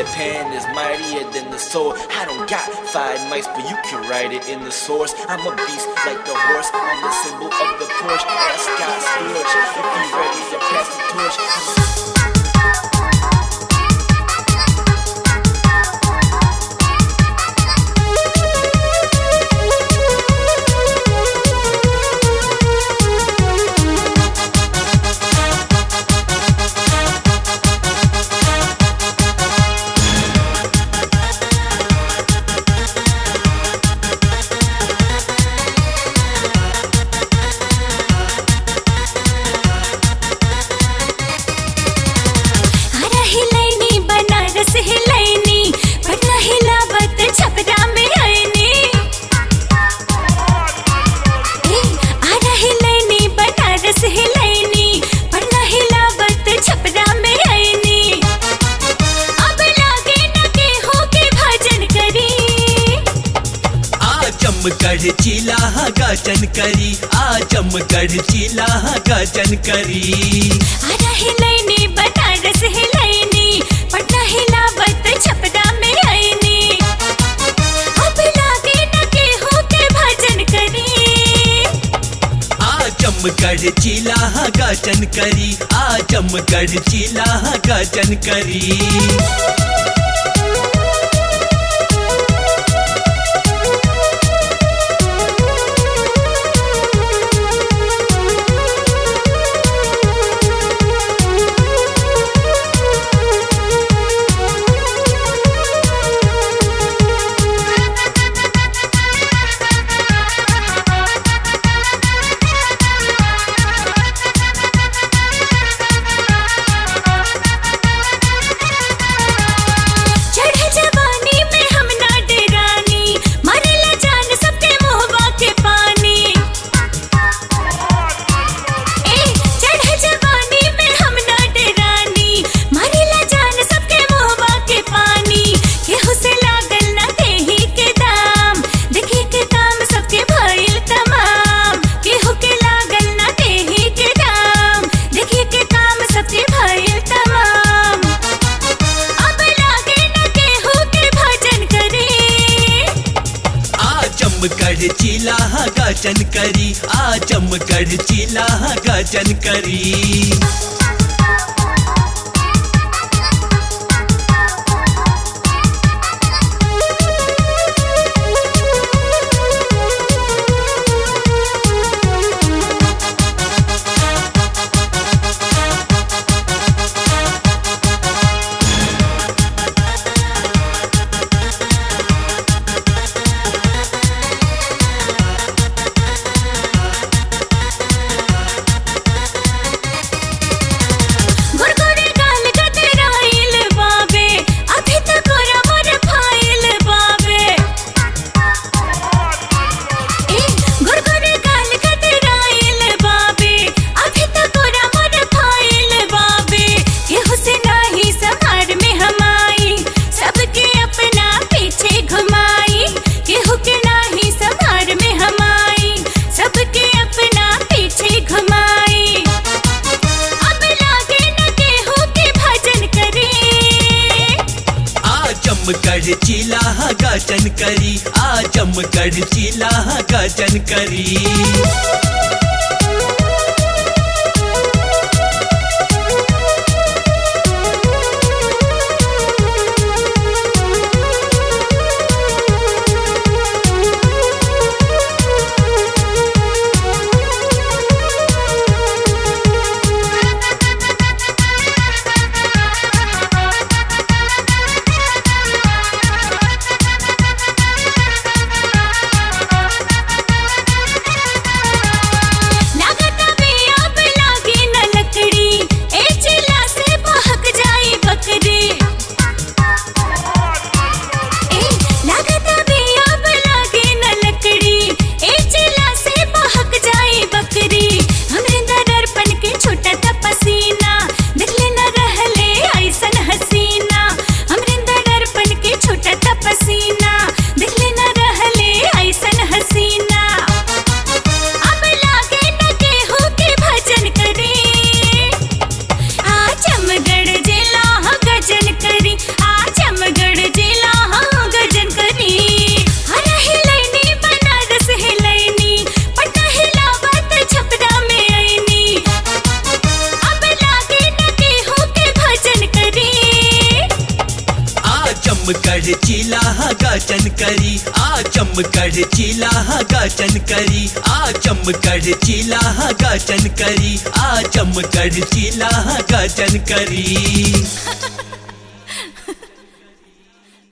Peter Pan is mightier than the sword. I don't got five mics, but you can write it in the source. I'm a beast like the horse. I'm the symbol of the Porsche. Ask Scott Storch if he ready to pass the torch. हरा हिलैनी बनारस हिलैनी पटना हिलावत छपरा में आईनी ए, हरा हिलैनी बनारस हिलैनी पटना हिलावत छपरा में आईनी अब लागे न के हो के भजन करी आजमगढ़ जिला गाजन करी आजमगढ़ जिला गाजन करी हरा हिलैनी बनारस हिलैनी पटना हिलावत छपरा में आईनी अब लागे न के हो के भजन करी आजमगढ़ जिला गाजन करी आजमगढ़ जिला गाजन करी चढ़ जवानी में हम ना डेरानी मरेला जान सबके मोहबा के पानी ए चढ़ जवानी में हम ना डेरानी मरेला जान सबके मोहबा के पानी केहू से लागल ना देही के दाम देखी के काम सबके भइल तमाम केहू के लागल ना देही के दाम देखी के काम सबके भइल तमाम अब लागे न केहू के भजन करे आजमगढ़ जिला गाजन करी आजमगढ़ जिला गाजन करी गुरगुरे गाल गदराइल बाबे अभी तक ओरा मोर फाइल बाबे ए गुरगुरे गाल गदराइल बाबे अभी तक ओरा मोर फाइल बाबे केहू से नाही संहार में हमाई सबके अपना पीछे घुमाई केहू के नाही संहार में हमाई सबके अपना पीछे घुमाई अब लागे न केहू के भजन करे आजमगढ़ जिला गाजन करी आजमगढ़ जिला गाजन करी चमकड़ चिला गाचन करी आ चमकड़ चिला गाचन करी आ चमकड़ चिला गाचन करी आ चमकड़ चिला गाचन करी